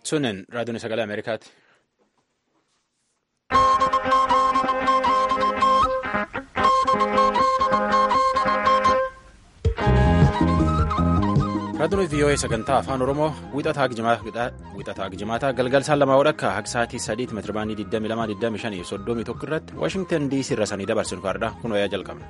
Sunin raadiyoon sagalee Ameerikaati. Raadiyoon VOA sagantaa afaan Oromoo wixataa Gijimaataa galgalsaan lamaa odhakka akka sa'aatii sadiitti meetirabaandii 22,25 fi 31 irratti Waashingtan DC irra sanii dabarsinu fardha kun wayaa jalqabna.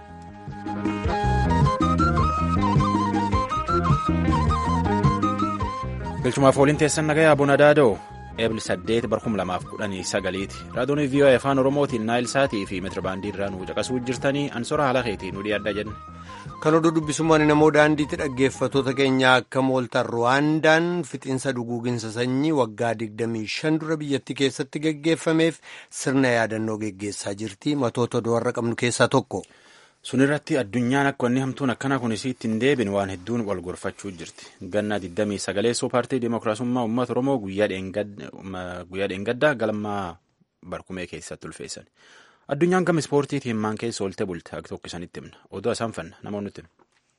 Galchumaaf waliin teessan nagayaa Buna Daadoo eebli 8 barkum 2019 raadiyoon VOA afaan Oromootiin Naayil Saatii fi meetirabaandii irraa nu caqasuu jirtanii ansora haala keetii nu dhiyaadha jenna. Kan oduu dubbisummaan namoo daandiitti dhaggeeffattoota keenya akka mooltan Ruwaandaan fixiinsa duguuginsa sanyii waggaa 25 dura biyyattii keessatti geggeeffameef sirna yaadannoo geggeessaa jirti. Matoota warra qabnu keessaa tokko. Sun irratti addunyaan akka wanni hamtuun akkana kun isiitti hin deebin waan hedduun wal gorfachuu jirti. Gannaa 29 paartii Dimookiraasummaa Uummata Oromoo guyyaa dheengaddaa galmaa barkumee keessatti ulfeessan. Addunyaan gama ispoortiitiin himmaan keessa oolte bulte akka tokko isanitti himna. Oduu isaan fanna namoonni nuti.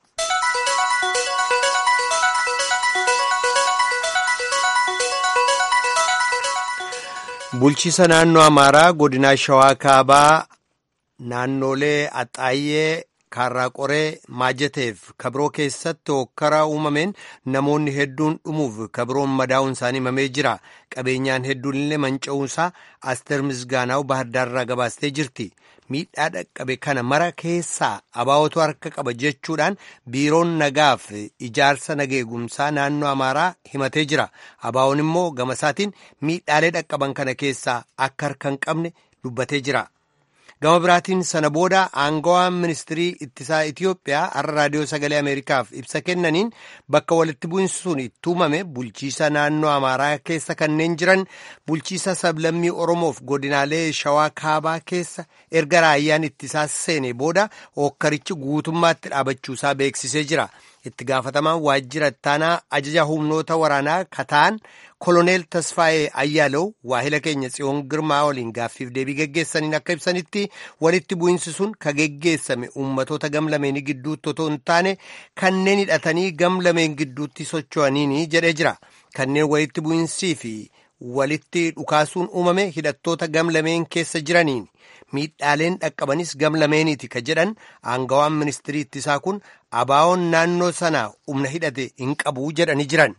Bulchiisa naannoo Amaaraa godinaa Shawaa Kaabaa naannolee Axaayyee Kaarraa Qoree Maajateef kabiroo keessatti hokkara uumameen namoonni hedduun dhumuuf kabiroon madaa'uun isaanii himamee jira. Qabeenyaan hedduun illee manca'uunsaa Asteer Misgaanaa'u Baahirdaarraa gabaastee jirti. Miidhaa dhaqqabe kana mara keessaa abaawwatu harka qaba jechuudhaan biiroon nagaaf ijaarsa nageegumsaa naannoo Amaaraa himatee jira. Abaawwan immoo gama isaatiin miidhaalee dhaqqaban kana keessaa akka harka hin qabne dubbatee jira. Gama biraatiin sana booda aangawaan ministirii ittisaa Itiyoophiyaa har'a raadiyoo sagalee Ameerikaaf ibsa kennaniin bakka walitti bu'insi sun itti uumame bulchiisa naannoo Amaaraa keessa kanneen jiran bulchiisa sablammii Oromoof godinaalee Shawaa Kaabaa keessa erga raayyaan ittisaa seene booda hokkarichi guutummaatti dhaabachuusaa beeksisee jira. Itti gaafatamaan waajjira ittaanaa ajaja humnoota waraanaa kataan koloneel Tasfaayee Ayyaalow waahila keenya Tsiyoon Girmaa waliin gaaffiif deebii geggeessaniin akka ibsanitti walitti bu'insi sun ka geggeessame uummatoota gamlameenii gidduutti otoo hin taane kanneen hidhatanii gamlameen gidduutti socho'aniini jedhee jira. Kanneen walitti bu'insii fi walitti dhukaasuun uumame hidhattoota gamlameen keessa jiraniin miidhaaleen dhaqqabanis gamlameeniiti ka jedhan aangawaan ministirii ittisaa kun abaawoon naannoo sana humna hidhate hin qabu jedhanii jiran.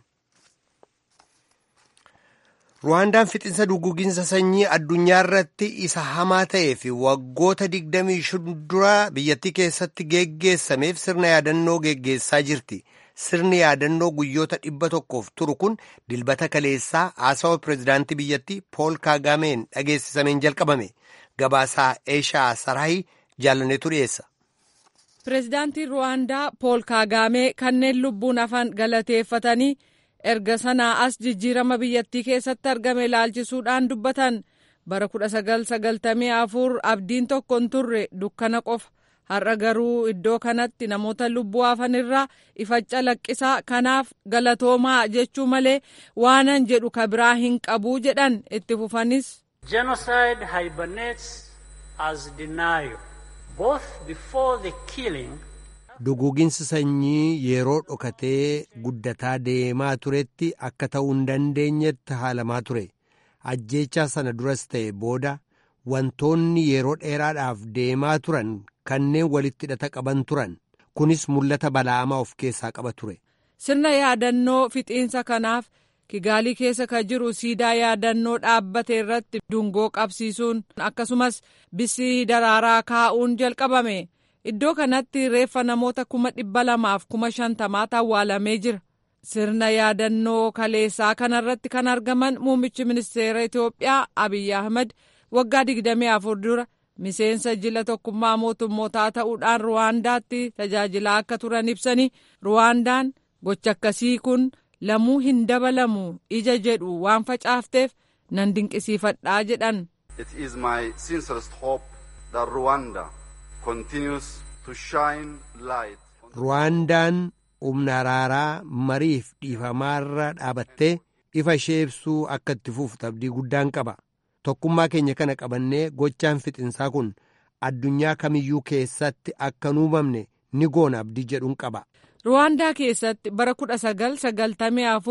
Ruwaandaan fixinsa duguginsa sanyii addunyaa irratti isa hamaa ta'ee fi waggoota 25 dura biyyattii keessatti geggeessameef sirna yaadannoo geggeessaa jirti. Sirni yaadannoo guyyoota dhibba tokkoof turu kun dilbata kaleessaa haasawa pireezidaantii biyyattii Pool Kaagameen dhageessisameen jalqabame. Gabaasaa Eeshaa Saraayii jaallaneetu dhiyeessa. Pireezidaantiin Ruwaandaa Pool Kaagamee kanneen lubbuun hafan galateeffatanii erga sanaa as jijjiirama biyyattii keessatti argame ilaalchisuudhaan dubbatan bara 1994 abdiin tokko hin turre dukkana qofa. har'a garuu iddoo kanatti namoota lubbuu hafan irraa ifa calaqqisaa kanaaf galatoomaa jechuu malee waanan jedhu ka biraa hin qabuu jedhan itti fufanis. Genocide hibernates as denial both before the killing. Duguginsi sanyii yeroo dhokatee guddataa deemaa turetti akka ta'uu hin dandeenyetti haalamaa ture. Ajjeechaa sana duras ta'e booda wantoonni yeroo dheeraadhaaf deemaa turan kanneen walitti hidhata qaban turan kunis mul'ata bala'amaa of keessaa qaba ture. Sirna yaadannoo fixiinsa kanaaf Kigaalii keessa ka jiru siidaa yaadannoo dhaabbate irratti dungoo qabsiisuun akkasumas bisii daraaraa kaa'uun jalqabame. Iddoo kanatti reeffa namoota kuma dhibba lamaaf kuma shantamaatu awwaalamee jira. Sirna yaadannoo kaleessaa kanarratti kan argaman muummichi ministeera Itoophiyaa Abiyyi Ahmad waggaa 24 dura miseensa jila tokkummaa mootummootaa ta'uudhaan ruwaandaatti tajaajilaa akka turan ibsanii ruwaandaan gocha akkasii kun lamuu hin dabalamu ija jedhu waan facaafteef nan dinqisiifadhaa jedhan. It is my sincerest hope that Rwanda continues to shine light. Ruwaandaan humna araaraa mariif dhiifamaarra dhaabattee ifa ishee ibsuu akka itti fuuftu abdii guddaan qaba. Tokkummaa keenya kana qabannee gochaan fixinsaa kun addunyaa kamiyyuu keessatti akka hin uumamne ni goona abdii jedhuun qaba. Ruwaandaa keessatti bara 1994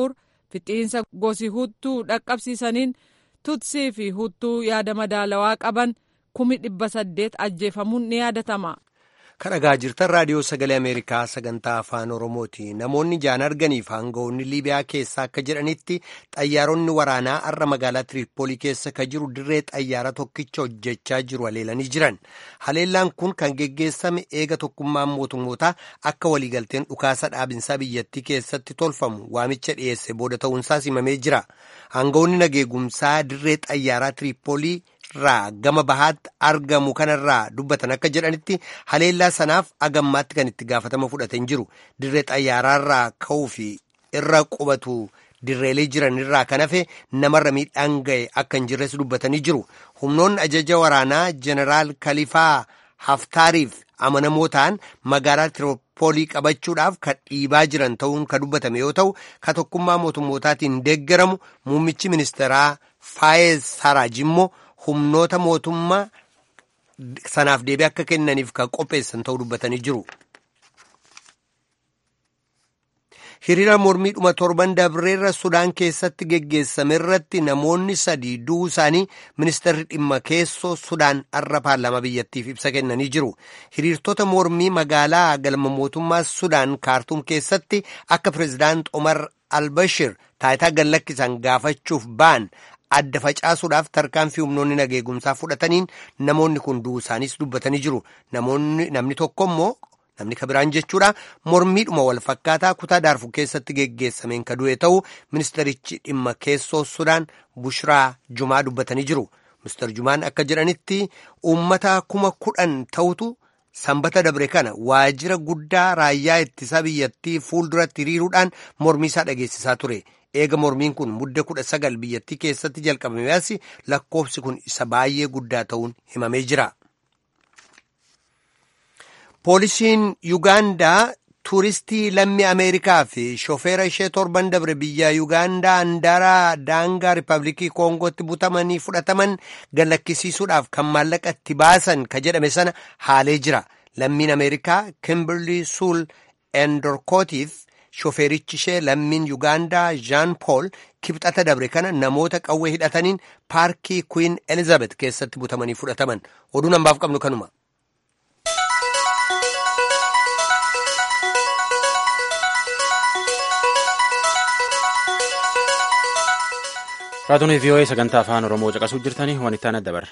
fixiinsa gosi huttuu dhaqqabsiisaniin tutsii fi huttuu yaada madaalawaa qaban kumi dhibba saddeet ajjeefamuun ni yaadatama. kan dhagaa jirtan raadiyoo sagalee ameerikaa sagantaa afaan oromooti namoonni jaan arganiif aangawoonni liibiyaa keessaa akka jedhanitti xayyaaronni waraanaa har'a magaalaa tiriippoolii keessa ka jiru dirree xayyaara tokkicha hojjechaa jiru haleelanii jiran haleellaan kun kan geggeessame eega tokkummaan mootummootaa akka waliigalteen dhukaasa dhaabinsaa biyyattii keessatti tolfamu waamicha dhiyeesse booda ta'uunsaa himamee jira aangawoonni nageegumsaa dirree xayyaaraa tiriippoolii irraa gama bahaatti argamu kanarraa dubbatan akka jedhanitti haleellaa sanaaf agammaatti kan itti gaafatama fudhatan jiru dirree xayyaaraarraa ka'uu fi irra qubatu dirreelee jiran irraa kan hafe namarra miidhaan ga'e akka hin jirres dubbatanii jiru humnoonni ajaja waraanaa jeneraal kalifaa haftaariif amanamoo ta'an magaalaa tiroopoolii qabachuudhaaf kan dhiibaa jiran ta'uun kan dubbatame yoo ta'u ka tokkummaa mootummootaatiin deeggaramu muummichi ministeeraa faayeez saraaj immoo humnoota mootummaa sanaaf deebii akka kennaniif kan qopheessan ta'uu dubbatanii jiru. hiriira mormiidhuma torban dabreerra sudaan keessatti geggeessame irratti namoonni sadii du'uu isaanii ministeerri dhimma keessoo sudaan har'a paarlaamaa biyyattiif ibsa kennanii jiru hiriirtota mormii magaalaa galma mootummaa sudaan kaartuum keessatti akka pireezidaant omar albashir taayitaa gallakkisan gaafachuuf ba'an adda facaasuudhaaf tarkaanfii humnoonni nageegumsaa fudhataniin namoonni kun du'uu isaaniis dubbatanii jiru namni tokko immoo namni kabiraan jechuudha mormiidhuma wal fakkaataa kutaa daarfuu keessatti geggeessameen ka du'e ta'uu ministerichi dhimma keessoo sudaan bushraa jumaa dubbatanii jiru minister jumaan akka jedhanitti uummata kuma kudhan ta'utu sanbata dabre kana waajjira guddaa raayyaa ittisaa biyyattii fuulduratti hiriiruudhaan mormiisaa dhageessisaa ture eega mormiin kun mudde kudha sagal biyyattii keessatti jalqabame as lakkoofsi kun isa baay'ee guddaa ta'uun himamee jira. poolisiin yuugaandaa tuuristii lammii ameerikaa fi shofeera ishee torban dabre biyya yuugaandaa handaara daangaa riippaabilikii koongootti butamanii fudhataman gallakkisiisuudhaaf kan maallaqa itti baasan ka jedhame sana haalee jira lammiin ameerikaa kimberlii suul endorkootiif shofeerichi ishee lammiin yuugaandaa jaan pool kibxata dabre kana namoota qawwee hidhataniin paarkii kuwiin elizabeth keessatti butamanii fudhataman oduu nambaaf qabnu kanuma. raadiyoo vii'oo'ee sagantaa afaan oromoo caqasuu jirtanii waan itti aanaa dabarra.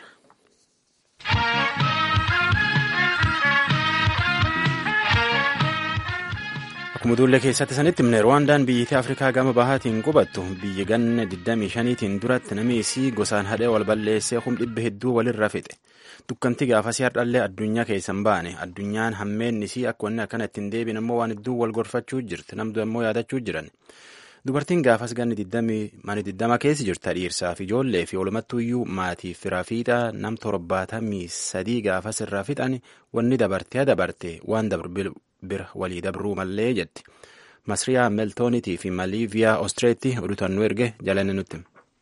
akkuma duullee keessatti sanitti himne ruwaandaan biyyattii afrikaa gama bahaatiin qubattu biyya ganna 25tiin duratti namni isii gosaan hadhee wal balleessee hum dhibba hedduu walirra fixe dukkanti gaafasii hardhallee addunyaa keessan baane addunyaan hammeen isii akka wanni akkana ittiin deebiin ammoo waan hedduu wal gorfachuu jirti namdu ammoo yaadachuu jiran. dubartiin gaafas ganni diddama keessa jirta dhiirsaa fi ijoollee fi walumattuuyyuu maatiif firaa fiixaa nam torbaatamii sadii gaafas irraa fixan wanni dabartee dabarte waan bira walii dabruu mallee jetti masriyaa meeltoonitii fi maliiviyaa ostireetti oduutan nu erge jalanne nutti.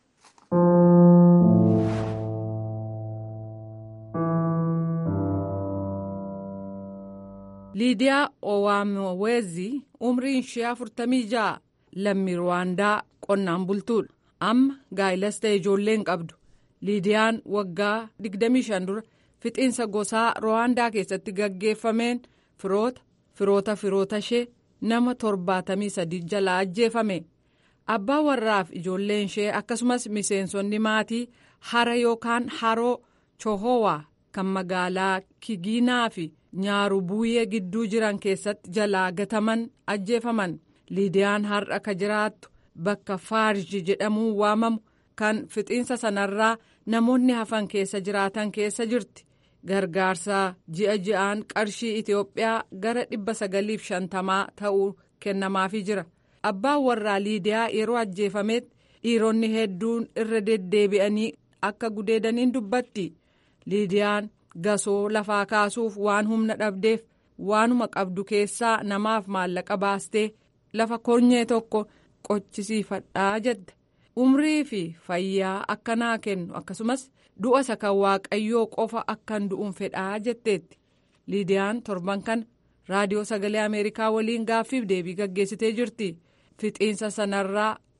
liidiyaa owaamowezi umriin ishee afurtamii ja'a. lammii ruwaandaa qonnaan bultuudha amma gaa'ilas ta'e ijoolleen qabdu liidiyaan waggaa 25 dura fixiinsa gosaa ruwaandaa keessatti gaggeeffameen firoota firoota firoota ishee nama 73 jalaa ajjeefame abbaa warraaf ijoolleen ishee akkasumas miseensonni maatii hara yookaan haroo chohowaa kan magaalaa kigiinaa fi nyaarubuuyee gidduu jiran keessatti jalaa gataman ajjeefaman. liidiyaan har'a ka jiraattu bakka faarji jedhamuun waamamu kan fixiinsa sanarraa namoonni hafan keessa jiraatan keessa jirti gargaarsa ji'a ji'aan qarshii itiyoophiyaa gara dhibba sagaliif shantamaa ta'uu kennamaafii jira abbaan warraa liidiyaa yeroo ajjeefametti dhiironni hedduun irra deddeebi'anii akka gudeedaniin dubbatti liidiyaan gasoo lafaa kaasuuf waan humna dhabdeef waanuma qabdu keessaa namaaf maallaqa baastee. lafa kornyee tokko qochisiifadhaa jette umrii fi fayyaa akkanaa kennu akkasumas du'a isa kan waaqayyoo qofa akkan du'uun fedhaa jetteetti liidiyaan torban kana raadiyoo sagalee ameerikaa waliin gaaffiif deebii gaggeessitee jirti fixiinsa sanarraa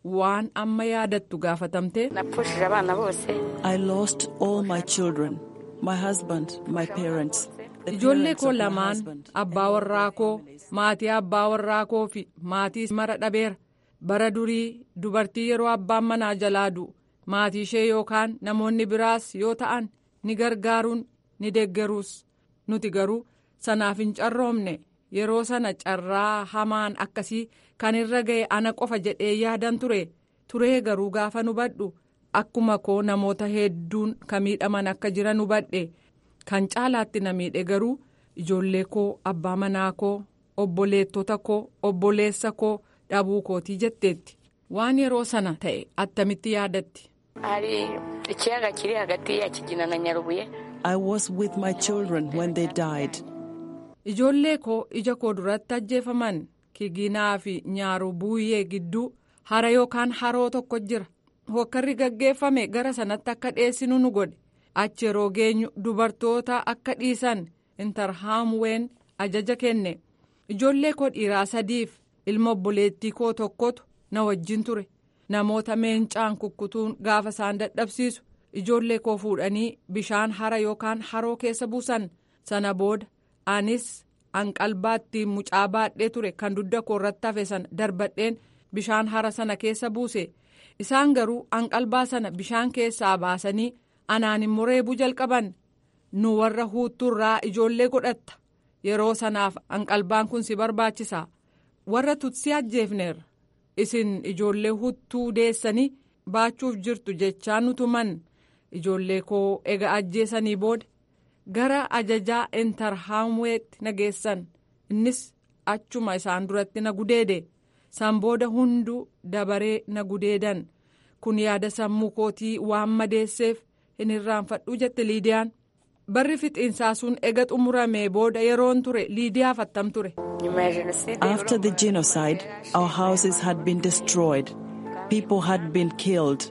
waan amma yaadattu gaafatamte. napfushije abana bose I lost all my children, my husband, my parents. the ijoollee parents koo of my lamaan husband. abbaa warraa koo maatii abbaa warraa koo fi maatii mara dhabeera bara durii dubartii yeroo abbaan manaa jalaa du'u maatii ishee yookaan namoonni biraas yoo ta'an ni gargaaruun ni deeggaruus nuti garuu sanaaf hin carroomne yeroo sana carraa hamaan akkasii kan irra ga'e ana qofa jedhee yaadan ture turee garuu gaafa hubadhu akkuma koo namoota hedduun kan miidhaman akka jiran hubadhe kan caalaatti na miidhe garuu ijoollee koo abbaa manaa koo obboleettota koo obboleessa koo dhabuu kootii jetteetti waan yeroo sana ta'e attamitti yaadatti. hari ikiyaga kiri hagati ya kigina na nyarubuye I was with my children when they died. ijoollee koo ija koo duratti ajjeefaman kiginaa fi nyaaru buuyyee gidduu hara yookaan haroo tokko jira hokkarri gaggeeffame gara sanatti akka dhiyeessinu nu godhe achi yeroo geenyu dubartoota akka dhiisan intarhaamween ajaja kenne ijoollee koo dhiiraa sadiif ilma obboleettii koo tokkotu na wajjin ture namoota meencaan kukkutuun gaafa isaan dadhabsiisu ijoollee koo fuudhanii bishaan hara yookaan haroo keessa buusan sana booda anis anqalbaatti mucaa baadhee ture kan dugda koo irratti hafe sana darbadheen bishaan hara sana keessa buuse isaan garuu anqalbaa sana bishaan keessaa baasanii anaan immoo reebuu jalqaban nu warra huuttuurraa ijoollee godhatta yeroo sanaaf anqalbaan kun si barbaachisa warra tutsii ajjeefneerra isin ijoollee huttuu deessanii baachuuf jirtu jechaa nu tuman ijoollee koo ega ajjeesanii booda gara ajajaa intarhaamweetti na geessan innis achuma isaan duratti na gudeede san booda hunduu dabaree na gudeedan kun yaada sammuu kootii waan madeesseef hin irraanfadhuu jette liidiyaan barri fixiinsaa sun ega xumuramee booda yeroon ture liidiyaaf attam ture. nyuma ya jenoside After the genocide, our houses had been destroyed. People had been killed.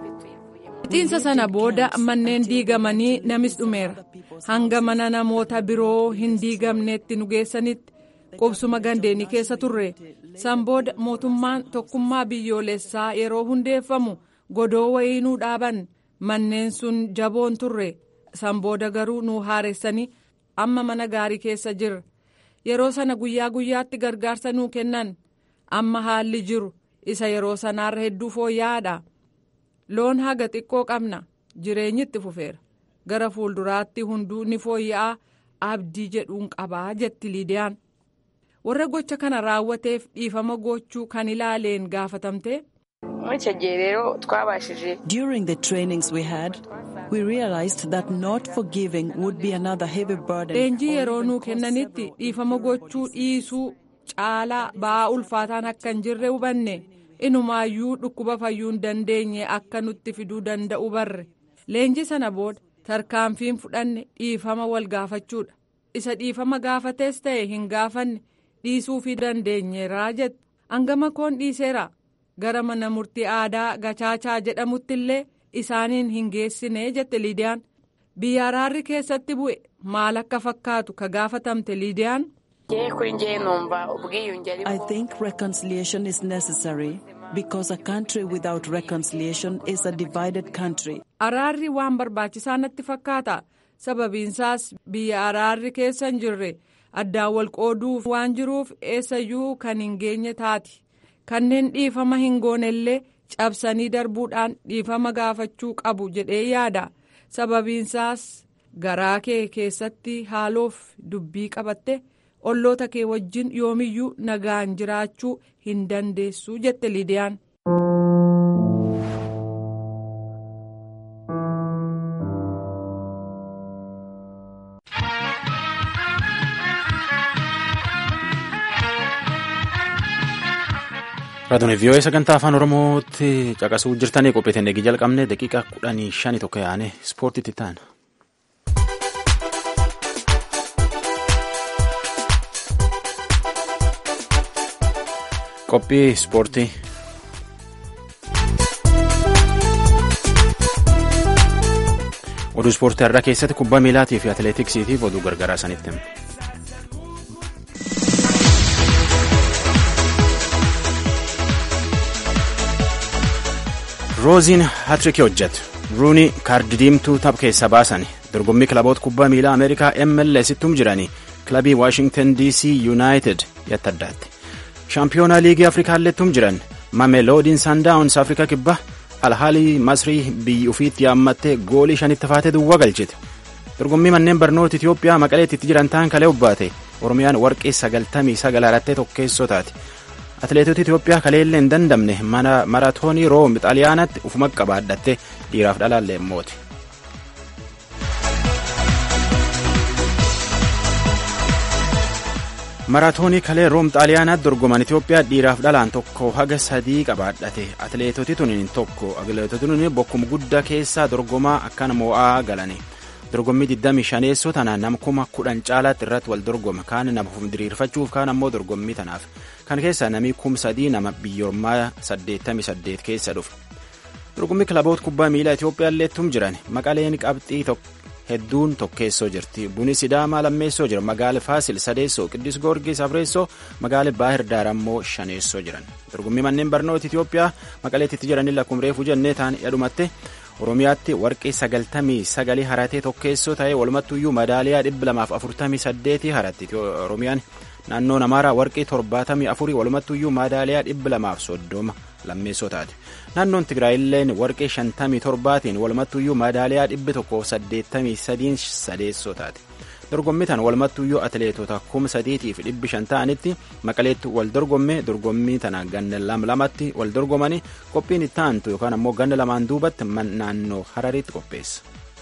fixiinsa sana booda manneen diigamanii namis dhumeera hanga mana namoota biroo hin diigamneetti nu geessanitti qubsuma gandeenii keessa turre san booda mootummaan tokkummaa biyyoolessaa yeroo hundeeffamu godoo wayinuu dhaaban manneen sun jaboon turre san booda garuu nu haaressanii amma mana gaarii keessa jirra yeroo sana guyyaa guyyaatti gargaarsa nuu kennan amma haalli jiru isa yeroo sanaarra hedduu fooyya'aadha. loon haga xiqqoo qabna jireenyi itti fufeera gara fuulduraatti hunduu ni fooyya'aa abdii jedhuun qabaa jetti liidiyaan warra gocha kana raawwateef dhiifama gochuu kan ilaaleen gaafatamte muri icyo gihe rero twabashije During the trainings we had, we realized that not forgiving would be another heavy burden. leenjii yeroo nuu kennanitti dhiifama gochuu dhiisuu caalaa ba'aa ulfaataan akka hin jirre hubanne inumaayyuu dhukkuba fayyuu hin dandeenye akka nutti fiduu danda'u barre leenjii sana booda tarkaanfiin fudhanne dhiifama wal gaafachuudha isa dhiifama gaafates ta'e hin gaafanne dhiisuufii dandeenyeeraa jette hangama koon dhiiseera gara mana murtii aadaa gachaachaa jedhamutti illee isaaniin hin geessine jette liidiyaan biyya araarri keessatti bu'e maal akka fakkaatu ka gaafatamte liidiyaan. ngewe kuri ngewe numva ubwiyunge I ariko think reconciliation is necessary because a country without reconciliation is a divided country. araarri waan barbaachisaa natti fakkaata sababiinsaas biyya araarri keessa hin jirre addaan wal qooduuf waan jiruuf eessayyuu kan hin geenye taati kanneen dhiifama hin goonellee cabsanii darbuudhaan dhiifama gaafachuu qabu jedhee yaada sababiinsaas garaa kee keessatti haaloof dubbii qabatte olloota kee wajjin yoomiyyuu nagaan jiraachuu hin dandeessu jette liidiyaan. Raadiyoo vii'oo sagantaa afaan Oromootti caqasuu jirtanii qopheeteen eegi jalqabne daqiiqaa kudhanii shanii tokko yaane ispoortiitti ta'an. Qophii ispoortii. Oduu ispoortii har'aa keessatti kubbaa miilaatii fi atileetiksiitiif oduu gargaaraa sanitti hima. rooziin hatrikii hojjetu ruunii kaardi diimtuu tapha keessa baasan dorgommii kilaboota kubbaa miilaa ameerikaa mlsittum jiranii kilabii waashingtan dc yuunaayitid yatta addaatti shaampiyoonaa liigii afrikaallettum jiran mameloodiin saandaawuns afrikaa kibbaa alhaalii masrii biyyi ufiitti yaammattee goolii shanitti faatee duwwaa galchite dorgommii manneen barnoota itiyoophiyaa maqaleetti itti jiran ta'an kalee ubbaate oromiyaan warqee sagaltamii sagal harattee tokkeessoo taate atileetota itiyoophiyaa kaleellee hin dandamne maraatoonii room xaaliyaanatti ufuma qabaadhatte dhiiraaf dhalaallee moote. maraatoonii kalee room xaaliyaanaatti dorgoman itiyoophiyaa dhiiraaf dhalaan tokko haga sadii qabaadhate atileetoti tuniin tokko atileetoti tuniin bokkuma guddaa keessaa dorgomaa akkana moo'aa galani dorgommii 25 tana nam kuma kudhan caalaatti irratti wal dorgoma kaan nama diriirfachuuf kaan ammoo dorgommii tanaaf kan keessaa namii kum sadii nama biyyoormaa 88 keessa dhufe dorgommii kilaboota kubbaa miilaa itiyoophiyaa illeettum jiran maqaleen qabxii hedduun tokkeessoo jirti buni sidaamaa lammeessoo jira magaala faasil sadeessoo qiddis goorgis afreessoo magaala baahir daar ammoo shaneessoo jiran dorgommii manneen barnoota itiyoophiyaa maqaleetti jiranilla akkuma reefu jennee ta'an dhadhumatte oromiyaatti warqee sagaltamii sagalii haratee tokkeessoo ta'ee walumattuyyuu madaaliyaa dhibba lamaaf afurtamii saddeetii haratti oromiyaan naannoon amaaraa warqee torbaatamii afurii walumattuyyuu madaaliyaa dhibba lamaaf soddoma lammeessoo taate naannoon tigraayilleen warqee shantamii torbaatiin walumattuyyuu madaaliyaa dhibbi tokkoof saddeettamii sadiin sadeessoo taate dorgommii tan walumattuyyuu atileetota kuma sadiitiif dhibbi shan ta'anitti maqaleetti wal dorgommee dorgommii tana ganna lam lamatti wal dorgomanii qophiin itti aantu yookaan ammoo ganna lamaan duubatti naannoo harariitti qopheessa.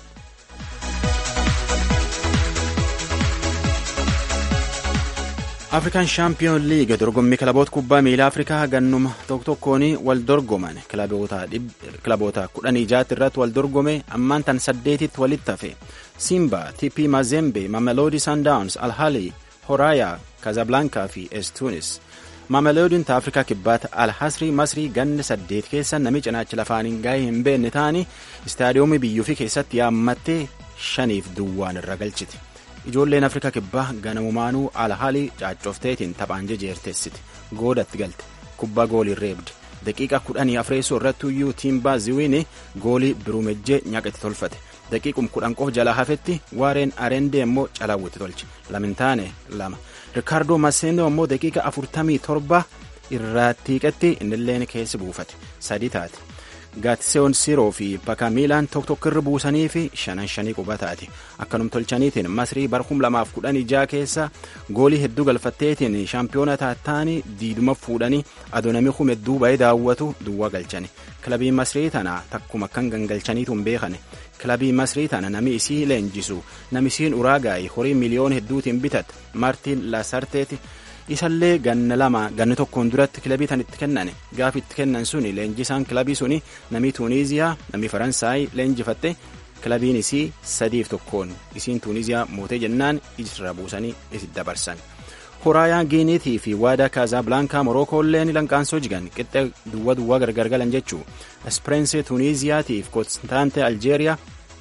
afrikaan shaampiyoon liiga dorgommii kilaboota kubbaa miilaa afrikaa gannuma tokko tokkoon wal dorgoman kilaboota kudhanii jaatti irratti wal dorgome ammaan tan saddeetitti walitti hafe simba tp mazembe mameloodi sundowns alhali horaayaa kazablankaa fi estunis mameloodiin ta afrikaa kibbaata alhasrii masrii ganna saddeet keessa nami cinaachi lafaan hin gaa'ee hin beekne ta'anii istaadiyoomii biyyuufii keessatti yaammattee shaniif duwwaan irra galchite. ijoolleen afrikaa kibbaa ganamumaanuu alhaalii caaccofteetiin taphaan jejeerteessite goodatti galte kubbaa goolii reebde daqiiqa kudhanii afreessoo irrattuyyuu tiimbaa ziwiini goolii birumejjee nyaqatti tolfate daqiiqum kudhan qof jalaa hafetti waareen arendee immoo calaawwitti tolche lamintaane lama rikaardoo maseenoo immoo daqiiqa afurtamii torba irraattiiqetti innilleen keessi buufate sadi taate gaatiseon siroo fi bakka miilaan tokko tokko irra buusanii fi shanan shanii quba taate akkanum tolchaniitiin masrii bara kum lamaaf kudhanii jaa keessa goolii hedduu galfatteetiin shaampiyoona taattaanii diiduma fuudhanii adoonamii kum hedduu ba'ee daawwatu duwwaa galchani kilabii masrii tana takkuma akkan gangalchaniitu hin beekane kilabii masrii tana nami isii leenjisu nami isiin uraagaa'e horii miliyoona hedduutiin bitat maartiin lasarteeti isallee ganna lama ganna tokkoon duratti kilabii tan itti kennan gaaf itti kennan suni leenjisaan kilabii suni namii tuuniiziyaa namii faransaay leenjifatte kilabiin isii sadiif tokkoon isiin tuuniiziyaa mootee jennaan isirra buusanii itti dabarsan. Horaayaan Giiniitii fi waadaa Kaazaabilaankaa Morookoolleen lanqaansoo jigan qixxee duwwa duwwaa gargar galan jechuu Espireensi Tuuniiziyaatiif Konstaante Aljeeriyaa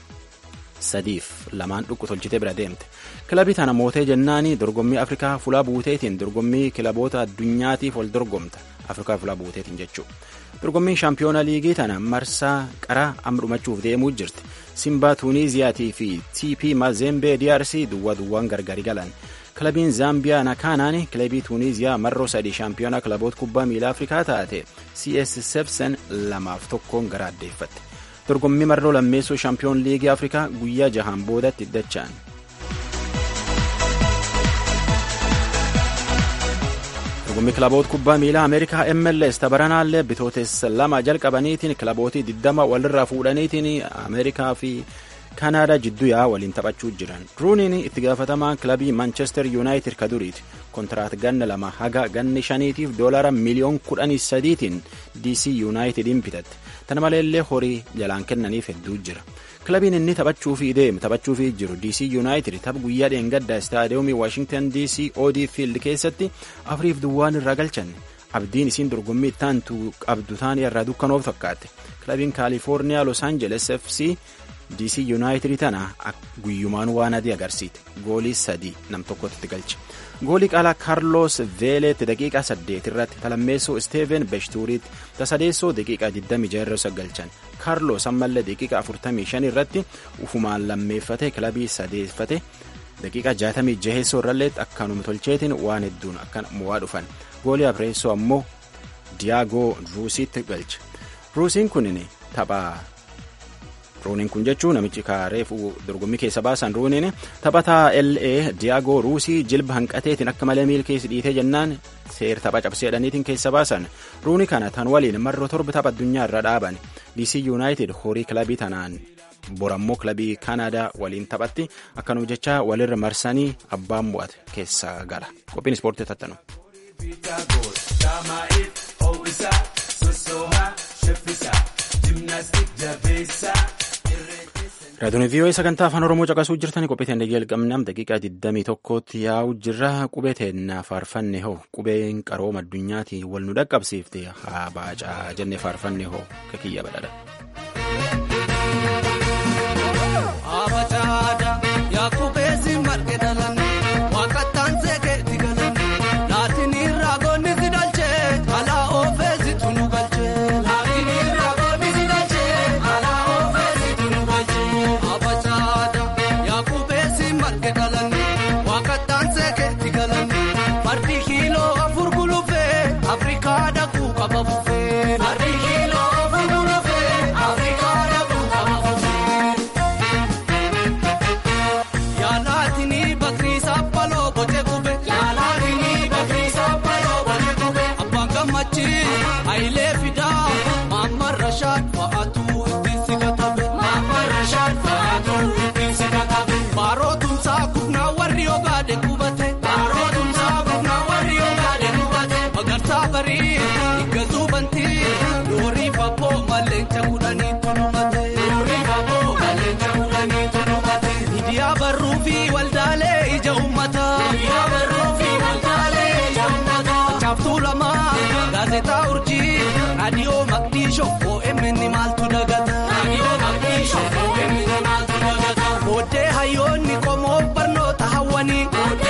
sadiif lamaan dhuqqu tolchitee bira deemte. kilabii tana mootee jennaanii dorgommii afrikaa fulaa buuteetiin dorgommii kilaboota addunyaatiif wal dorgomta afrikaa fulaa buuteetiin jechuudha dorgommiin shaampiyoona liigii tana marsaa qaraa amma dhumachuuf deemuu jirti simbaa tuuniiziyaatii fi tp mazembee drc duwwaa duwwaan gargari galan kilabiin zaambiyaa nakaanaan kilabii tuuniiziyaa marroo sadii shaampiyoona kilaboota kubbaa miilaa afrikaa taate cs sebsen lamaaf tokkoon gara addeeffatte dorgommii marroo lammeessoo shaampiyoon liigii afrikaa guyyaa jahaan boodatti dachaan dorgommii kilaboota kubbaa miilaa ameerikaa mls tabaranaallee bitootessa lama jalqabaniitiin kilabootii 20 walirraa fuudhaniitiin ameerikaa fi kaanaadaa jidduu yaa waliin taphachuu jiran ruuniin itti gaafatamaa kilabii manchester yuunaayitid ka duriiti kontiraat ganna lama haga ganni shaniitiif doolara miliyoon kudhanii sadiitiin dc yuunaayitidiin bitatte tana maleellee horii jalaan kennaniif hedduu jira kilabiin inni taphachuufii deemu taphachuufii jiru dc yuunaayitid tapha guyyaa dheengaddaa istaadiyoomii waashingtan dc od fiild keessatti afuriif duwwaan irraa galchanne abdiin isiin dorgommii ittaantu qabdu taanii irraa dukkanoof fakkaatte kilabiin kaalifoorniyaa los aangeles fc dc yuunaayitid tana guyyumaan waan adii agarsiite goolii sadii nam tokkotti galche goolii qaalaa kaarloos veeleetti daqiiqaa 8 irratti talammeessoo isteeven beshtuuriitti tasadeessoo daqiiqaa 26 irra galchan kaarloos ammallee daqiiqaa 45 irratti ufumaan lammeeffate kilabii sadeeffate daqiiqaa 66 irrallee akkanuma tolcheetiin waan hedduun akkan mo'aa dhufan goolii afreessoo ammoo diyaagoo ruusiitti galche ruusiin kunin taphaa ruuniin kun jechuun namichi kaareef dorgommii keessa baasan ruuniin taphataa LA diyaagoo ruusii jilba hanqateetiin akka malee miil keessa dhiitee jennaan seer tapha cabseedhaniitiin keessa baasan ruuni kana tan waliin marroo torba tapha addunyaa irra dhaaban DC United horii kilabii tanaan borammoo kilabii Kanaadaa waliin taphatti akkanuma jecha walirra marsanii abbaan mo'ate keessa gala qophiin ispoortii tattanu. raadiyoon vii'oo sagantaa afaan oromoo caqasuu jirtanii qophii teenya jalqabnam daqiiqaa 21tti yaa'u jirra qubee teennaa faarfanne hoo qubeen qarooma addunyaati wal nu dhaqqabsiifte haa baacaa jenne faarfanne hoo kakiyya badhaadha. raadiyoo maqdishoo OMN maaltu dagata. Booddee hayyoonni qomoo barnoota hawwanii.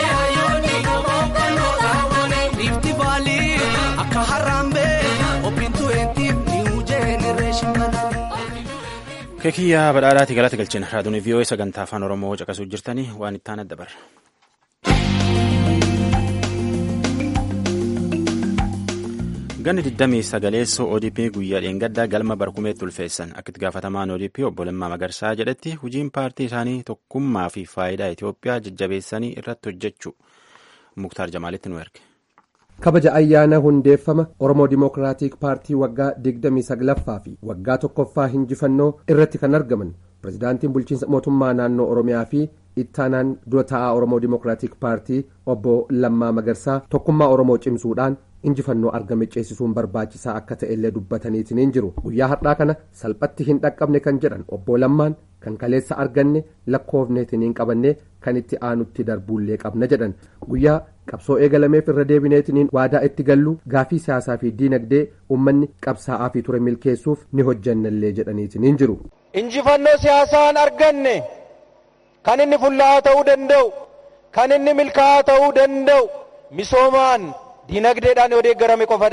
Riifti baalii akka harraambee obbintu eentiif niiwuu jeenereeshin keekiyyaa badhaadhaati galata galchina raadiyoon vii'oo sagantaa afaan oromoo caqasuu jirtanii waan itti aanaa dabarra. ganni 29 odp guyyaa dheengaddaa galma barkumeetti ulfeessan akka itti gaafatamaan odp obbo Lammaa Magarsaa jedhetti hojiin paartii isaanii tokkummaa fi faayidaa Itoophiyaa jajjabeessanii irratti hojjechuu muktaar jamaalitti nu erge. kabaja ayyaana hundeeffama oromoo dimookiraatik paartii waggaa 29ffaa fi waggaa tokkoffaa hinjifannoo irratti kan argaman pirezidaantiin bulchiinsa mootummaa naannoo oromiyaa fi ittaanaan dura taa'aa oromoo dimookiraatik paartii obbo Lammaa Magarsaa tokkummaa oromoo cimsuudhaan injifannoo argame ceesisuun barbaachisaa akka ta'ellee dubbataniitiin jiru guyyaa har'aa kana salphatti hin dhaqqabne kan jedhan obbo Lammaan kan kaleessa arganne lakkoofneetiin hin qabanne kan itti aanutti darbuullee qabna jedhan guyyaa qabsoo eegalameef irra deebineetiin waadaa itti gallu gaafii siyaasaa fi diinagdee uummanni qabsaa'aa fi ture milkeessuuf ni hojjannallee jedhaniitiin jiru. injifannoo siyaasaan arganne kan inni fullaa'aa ta'uu danda'u kan inni milkaa'aa ta'uu danda'u misoomaan. diinagdeedhaan yoo deeggarame qofadha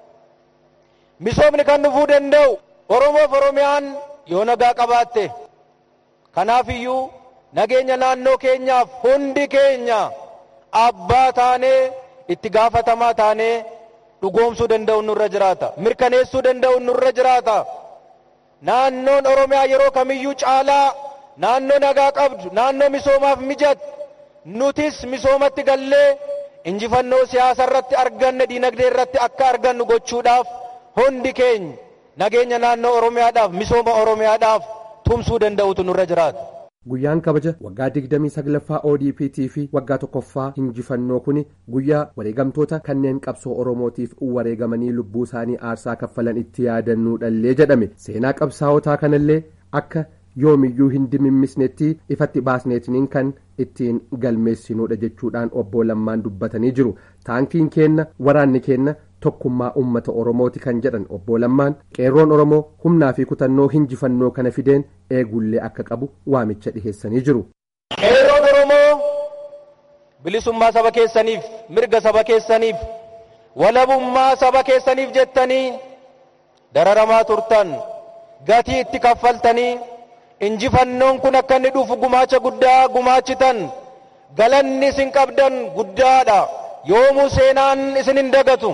misoomni kan dhufuu danda'u oromoof oromiyaan yoo nagaa qabaatte kanaaf iyyuu nageenya naannoo keenyaaf hundi keenya abbaa taanee itti gaafatamaa taanee dhugoomsuu danda'u nurra jiraata mirkaneessuu danda'u nurra jiraata naannoon oromiyaa yeroo kamiyyuu caalaa naannoo nagaa qabdu naannoo misoomaaf mijatu nutis misoomatti gallee injifannoo siyaasa irratti arganne diinagdee irratti akka argannu gochuudhaaf hundi keenya nageenya naannoo oromiyaadhaaf misooma oromiyaadhaaf tumsuu danda'utu nurra jiraata. guyyaan kabaja waggaa 29ffaa odpt fi waggaa tokkoffaa injifannoo kun guyyaa wareegamtoota kanneen qabsoo oromootiif wareegamanii lubbuu isaanii aarsaa kaffalan itti yaadannuudhallee jedhame seenaa qabsaa'otaa kanallee akka yoomiyyuu hin dimimmisnetti ifatti baasneetiniin kan ittiin galmeessinuudha jechuudhaan obbo Lammaan dubbatanii jiru taankiin keenna waraanni keenna tokkummaa ummata oromooti kan jedhan obbo Lammaan qeerroon oromoo humnaa fi kutannoo injifannoo kana fideen eegullee akka qabu waamicha dhiheessanii jiru. qeerroon oromoo bilisummaa saba keessaniif mirga saba keessaniif walabummaa saba keessaniif jettanii dararamaa turtan gatii itti kaffaltanii injifannoon kun akka inni dhufu gumaacha guddaa gumaachitan galanni isin qabdan guddaadha yoomuu seenaan isin hin dagatu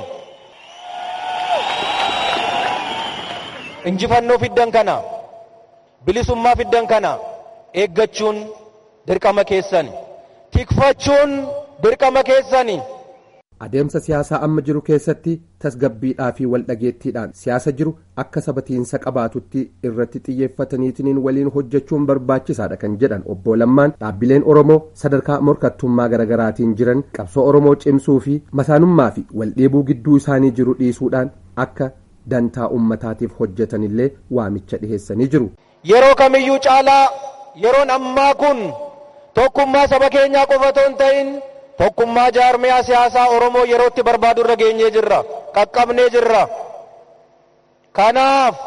injifannoo fiddan kana bilisummaa fiddan kana eeggachuun dirqama keessani tikfachuun dirqama keessani adeemsa siyaasaa amma jiru keessatti tasgabbiidhaa fi waldhageettiidhaan siyaasa jiru akka sabatiinsa qabaatutti irratti xiyyeeffataniitiin waliin hojjechuun barbaachisaadha kan jedhan obbo Lammaan dhaabbileen Oromoo sadarkaa morkattummaa garaagaraatiin jiran qabsoo Oromoo cimsuu fi masaanummaa fi waldheebuu gidduu isaanii jiru dhiisuudhaan akka dantaa ummataatiif hojjetanillee waamicha dhiheessanii jiru. Yeroo kamiyyuu caalaa yeroon ammaa kun tokkummaa saba keenyaa qofa otoo hin ta'in tokkummaa jaarmiyaa siyaasaa Oromoo yerootti barbaadu irra geenyee jirra qaqqabnee jirra kanaaf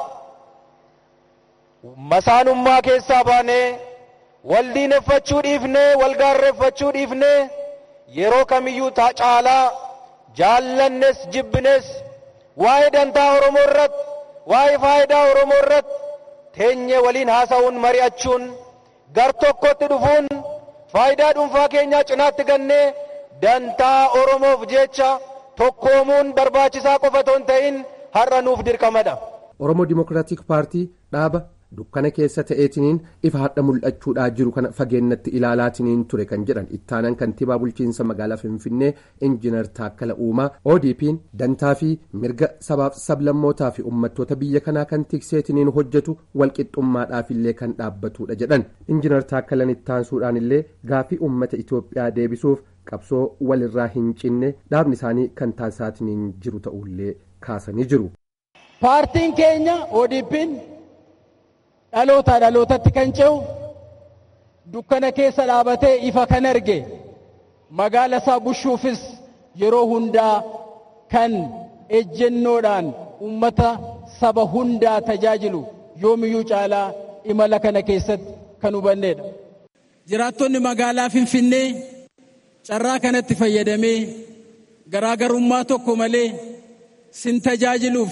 masaanummaa keessaa baanee wal diineffachuu dhiifnee wal gaarreeffachuu dhiifnee yeroo kamiyyuu caalaa jaallannes jibbines waa'ee dantaa Oromoo irratti waa'ee faayidaa Oromoo irratti teenyee waliin haasa'uun mari'achuun gar tokkotti dhufuun faayidaa dhuunfaa keenyaa cinaatti gannee dantaa oromoof jecha tokkoomuun barbaachisaa qofa otoo hin ta'in har'a nuuf dirqamadha. oromoo dimokiraatik paartii dhaaba dukkana keessa ta'eetiniin ifa hadha mul'achuudhaa jiru kana fageennatti ilaalaatiniin ture kan jedhan ittaanaan kantiibaa bulchiinsa magaalaa finfinnee injiinar taakkala uumaa odp'n dantaa fi mirga sabaaf sablammootaa fi uummattoota biyya kanaa kan tikseetiniin hojjetu walqixxummaadhaaf illee kan dhaabbatudha jedhan injiinar taakkalan ittaansuudhaan illee gaafii uummata itoophiyaa deebisuuf qabsoo walirraa hin cinne dhaabni isaanii kan taasisaatiniin jiru ta'ullee kaasanii jiru. paartiin keenya odp'n dhalootaa dhalootatti kan ce'u dukkana keessa dhaabatee ifa kan arge magaala isaa bushuufis yeroo hundaa kan ejjennoodhaan ummata saba hundaa tajaajilu yoomiyyuu caalaa imala kana keessatti kan hubanneedha. Jiraattonni magaalaa Finfinnee carraa kanatti fayyadamee garaagarummaa tokko malee sin tajaajiluuf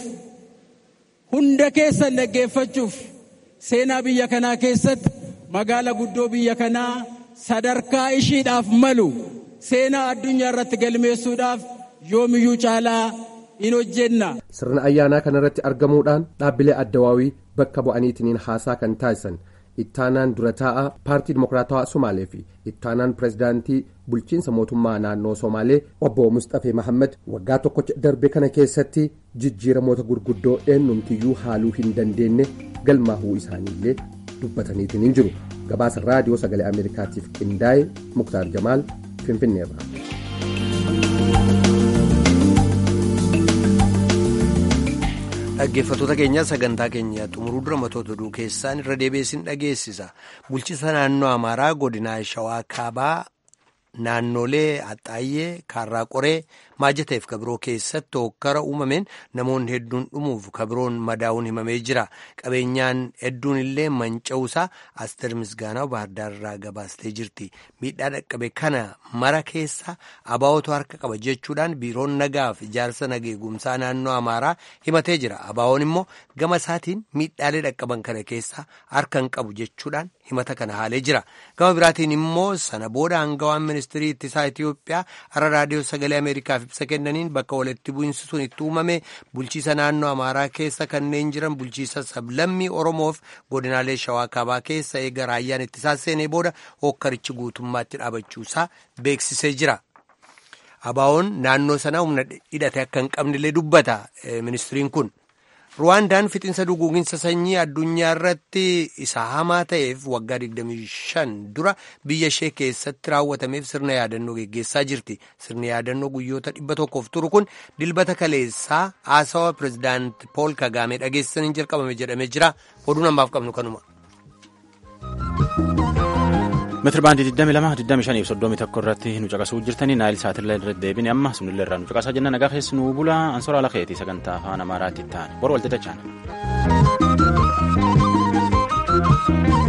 hunda keessan dhaggeeffachuuf seenaa biyya kanaa keessatti magaala guddoo biyya kanaa sadarkaa ishiidhaaf malu seenaa addunyaa irratti galmeessuudhaaf yoomiyyuu caalaa in hojjenna. sirna ayyaanaa kanarratti argamuudhaan dhaabbilee addawaawii bakka bu'aniitiin haasaa kan taasisan ittaanaan dura taa'aa paartii dimokiraatawaa somaalee fi ittaanaan pirezidaantii bulchiinsa mootummaa naannoo somaalee obbo mustafee mahammad waggaa tokkocha darbe kana keessatti jijjiiramoota gurguddoo eenyumtiyyuu haaluu hin dandeenye galmaahuu isaaniillee dubbataniitiin hin jiru gabaasa raadiyoo sagalee ameerikaatiif qindaa'e muktaar jamaal finfinneerra. dhaggeeffattoota keenya sagantaa keenya xumuruu dura matoota oduu keessaan irra deebiisin dhageessisa bulchiinsa naannoo amaaraa godinaa shawaa kaabaa naannolee axxaayyee kaarraa qoree maajateef kabiroo keessatti hokkara uumameen namoonni hedduun dhumuuf kabiroon madaa'uun himamee jira qabeenyaan hedduun illee manca'uusaa asteer misgaanaa baardaarraa gabaastee jirti miidhaa dhaqqabe kana mara keessa abaa'otu harka qaba jechuudhaan biiroon nagaaf ijaarsa nageegumsaa naannoo amaaraa himatee jira abaa'oon immoo gama isaatiin miidhaalee dhaqqaban kana keessa harka hin qabu jechuudhaan himata kana haalee jira gama biraatiin immoo sana booda hangawaan ministirii ittisaa itiyoophiyaa har'a raadiyoo sagalee ameerikaaf ibsa kennaniin bakka walitti bu'iinsi sun itti uumame bulchiisa naannoo amaaraa keessa kanneen jiran bulchiisa sablammii oromoof godinaalee shawaa kaabaa keessa eega raayyaan ittisaa seenee booda hokkarichi guutummaatti dhaabachuusaa beeksisee jira. abaa'oon naannoo sanaa humna hidhate akka hin qabnellee dubbata ministiriin kun. ruwaandaan fixinsa duguuginsa sanyii addunyaa irratti isa hamaa ta'eef waggaa 25 dura biyya ishee keessatti raawwatameef sirna yaadannoo geggeessaa jirti sirni yaadannoo guyyoota dhibba tokkoof turu kun dilbata kaleessaa haasawa pirezidaanti pool kagaamee dhageessisaniin jalqabame jedhamee jira oduun ammaaf qabnu kanuma. meetiri baandii 22 25 31 irratti nu caqasuu jirtanii naayil saatirlee irratti deebine amma sunillee irraa nu caqasaa jenna nagaa keessi nu bula ansoraa lakeetii sagantaa afaan amaaraatti ta'an bor walxixachaan.